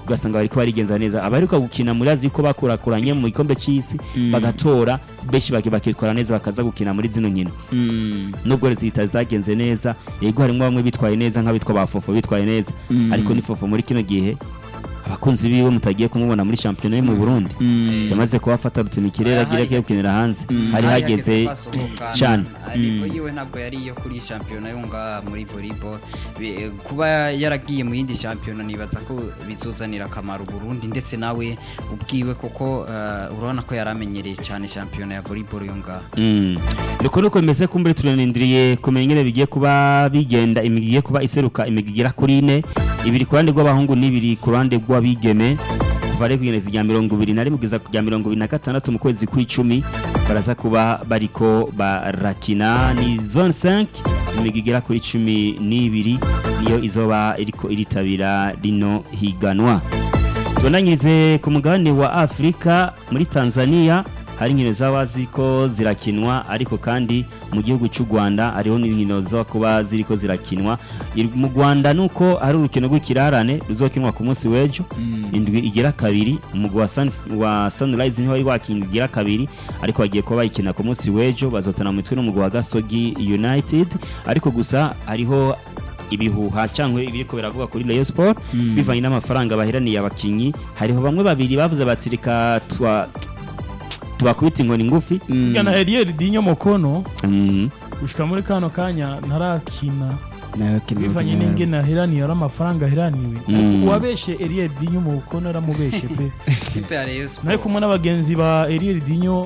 ugasanga bariko barigenza neza abaheruka gukina muri azi ko bakurakuranye mu gikombe c'isi bagatora benshi baki bakitwara neza bakaza gukina muri zino nkino nubwo rezita zagenze neza yego harimo bamwe bitwaye neza nk'abitwa ba fofo bitwaye neza ariko ni fofo muri kino gihe abakunzi biwe mutagiye kumubona muri shampiyona yo mu Burundi yamaze kuba afata rutima ikirere agira Hari ko gukinira hanze hari Hari hageze basohoka, cyane ariko yiwe ntabwo yari iyo kuri shampiyona yo ngaha muri volleyball Bi- kuba yaragiye mu yindi shampiyona nibaza ko bizozanira akamaro Burundi ndetse nawe ubwiwe kuko eh, urabona ko yari amenyereye cyane shampiyona ya volleyball yo ngaha Mm. Niko nuko bimeze kumbure turanindiriye kumenya ingene bigiye kuba bigenda imigwi igiye kuba iseruka imigwi igera kuri ine ibiri ku ruhande rw'abahungu n'ibiri ku ruhande rw'abigeme kuva rero kugeza rya mirongo ibiri na rimwe kugeza ku rya mirongo ibiri na gatandatu mu kwezi kw'icumi baraza kuba bariko barakina ni zone 5 imigwi igera kuri cumi n'ibiri niyo izoba iriko iritabira rino higanwa tubonanyirize ku mugabane wa afurika muri tanzania hari inkino zaba ziko zirakinwa ariko kandi mu gihugu cy'u rwanda hariho n'inkino zo kuba ziriko zirakinwa I- mu rwanda nuko hari urukino rw'ikirarane ruzokinwa ku munsi w'ejo indwi igera kabiri umugwi wa, Sun, wa sunrise niho wari wakinwa igira kabiri ariko bagiye kuba bayikina ku munsi w'ejo bazotana mu mitwe n'umugwi wa gasogi united ariko gusa hariho ibihuha cyangwa ibiriko biravuga kuri Rayon Sport bivanye n'amafaranga bahiraniye abakinyi hariho bamwe babiri bavuze bati reka twa tubakubita inkoni ngufi Burya na Eliel Dinyo Mokono Mm. gushika muri kano kanya ntarakina nawe kintu bivanye n'ingene aheraniye ari amafaranga aheraniwe Mm. uwabeshe Eliel Dinyo Mokono aramubeshe pe ikipe ya Rayon nari Sport kumwe n'abagenzi ba Eliel Dinyo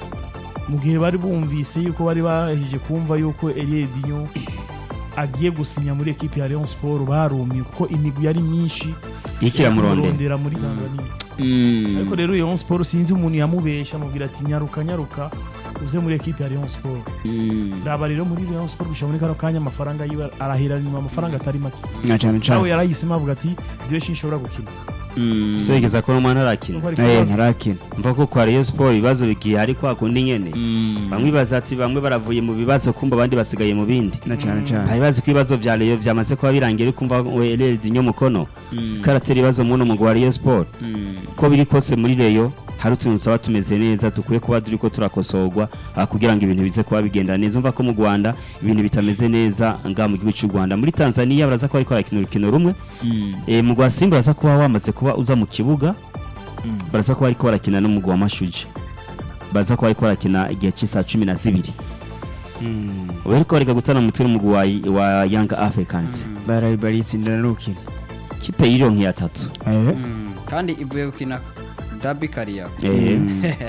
mu gihe bari bumvise yuko bari bahejeje kumva yuko Eliel Dinyo agiye gusinya muri ekipe ya Rayon Sport barumye kuko imigwi yari myinshi iriko iramurondera iramurondera muri Tanzania ariko rero Rayon Sport sinzi umuntu yamubesha amubwira ati nyaruka nyaruka uze muri ekipe ya Rayon Sport raba rero muri Rayon Sport gushika muri kano kanya amafaranga yiwe arahiranira amafaranga atari make na cyane nawe cyane yarahisemo avuga ati ndiwe sinshobora gukina so bigeza ko umwana arakina Nuko ari eh ikibazo. ntarakina mva ko kwa Rayon Sport ibibazo bigiye ari kwa kundi nyene bamwe baza ati bamwe baravuye mu bibazo kumva abandi basigaye mu bindi na cyane cyane hari bazi ko ibibazo vya Rayon vyamaze kuba birangiye ariko kumva Elel Dinyo Mukono karatera ibibazo muno mu wa Rayon Sport ko biri kose muri Rayon hari utuntu tuba tumeze neza dukwiye kuba turiko turakosorwa ah, kugira ngo ibintu bize kuba bigenda neza umva ko mu Rwanda ibintu bitameze neza nga mu gihugu cy'u Rwanda muri Tanzania baraza kuba ariko barakina urukino rumwe eh mu Rwa Simba baraza kuba wamaze kuba uza mu kibuga baraza kuba ariko barakina n'umugwa wa Mashuje baza kuba ariko barakina igihe cy'isaha cumi na zibiri bariko bareka gutana mu turi umugwi wa, wa Young Africans barayi baritsindira n'urukino kipe y'ironki ya tatu eh Mm, kandi ivuye gukina Derby Kariya eh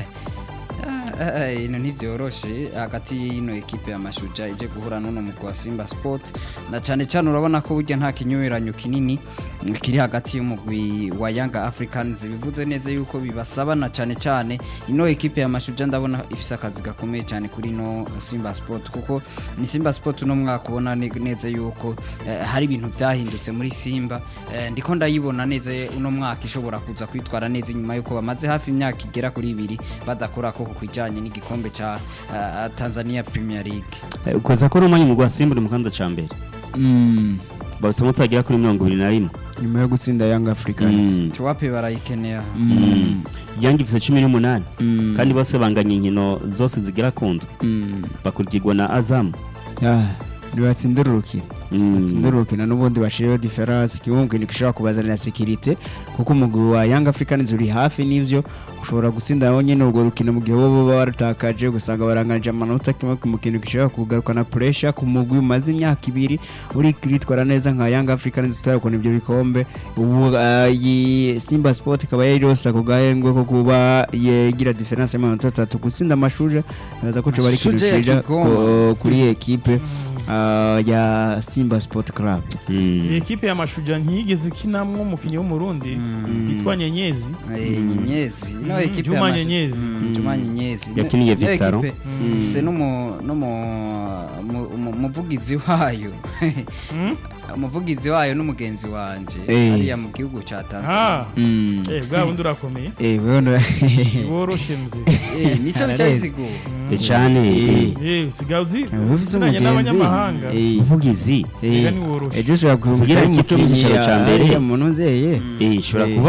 ino ntibyoroshe hagati y'ino ekipe ya mashuja ije guhura n'uno mugwi wa simba sport na cyane cyane urabona ko burya nta kinyuranyo kinini mm, kiri hagati y'umugwi wa yanga africans bivuze neza yuko bibasaba na cyane cyane ino ekipe ya mashuja ndabona ifise akazi gakomeye cyane kuri ino simba sport kuko ni simba sport uno mwaka ubona ne- neza yuko eh, hari ibintu byahindutse muri simba eh, ndiko ndayibona neza uno mwaka ishobora kuza kwitwara neza inyuma yuko bamaze hafi imyaka igera kuri ibiri badakora koko kwijanye n'igikombe ca eh, Tanzania Premier League ukoza ko rumanye umugwi wa Simba uri mu kanda ca mbere mm bawusa mutagira kuri mirongo ibiri na rimwe nyuma yo gutsinda Young Africans Mm. tiwape barayikeneye mm Young ifise cumi n'umunani mm kandi bose banganya inkino zose zigira ku ndwi mm bakurikirwa na Azam ah nibatsindira urukino Mm. batsindira urukino n'ubundi bashiriyeho diferanse kimwe gishobora kubazanira sekirite kuko umugwi wa Young Africans uri hafi n'ivyo ushobora gutsinda aho nyene urwo rukino mu gihe bo baba barutakaje ugasanga baranganje amanota kimwe ku kintu gishobora kugarukana pressure ku mugwi umaze imyaka ibiri uri kwitwara neza nka Young Africans tutarabona ibyo bikombe ubu ah, iyi Simba Sport ikaba yarirose ako gahengwe ko kuba yegira diferanse y'amanota atatu gutsinda amashuje naza ko coba ari ikintu Mashuje ya ciza Kigoma. ko- kuri iyi ekipe ah, ya Simba Sport Club Mm. ekipe ya mashuja ntiyigeze ikinamwo umukinnyi w'umurundi yitwa nyenyezi Eh, nyenyezi ino Mm, ekipe Juma ya Mashu- Nyenyezi. Mm, Juma Nyenyezi Yakiniye Ino Vitaro. ekipe ifise n'umu- n'umu- mu- mu- umuvugizi wayo Mm? umuvugizi wayo n'umugenzi wanje Eh. hariya mu gihugu ca ah Tanzania Mm. eh bwa bundi urakomeye Eh, wewe woroshe mze Eh, nico Arareze. bicayisigura Eh, cane eh. eh sigaye uzi ufise uzinanye umugenzi n'abanyamahanga Eh, uvugizi eh, Ega ni woroshe ejo ushobora Kugira kuvugira ikipe mu cyicaro ca mbere. umuntu nzeye eh ishobora Eh. kuba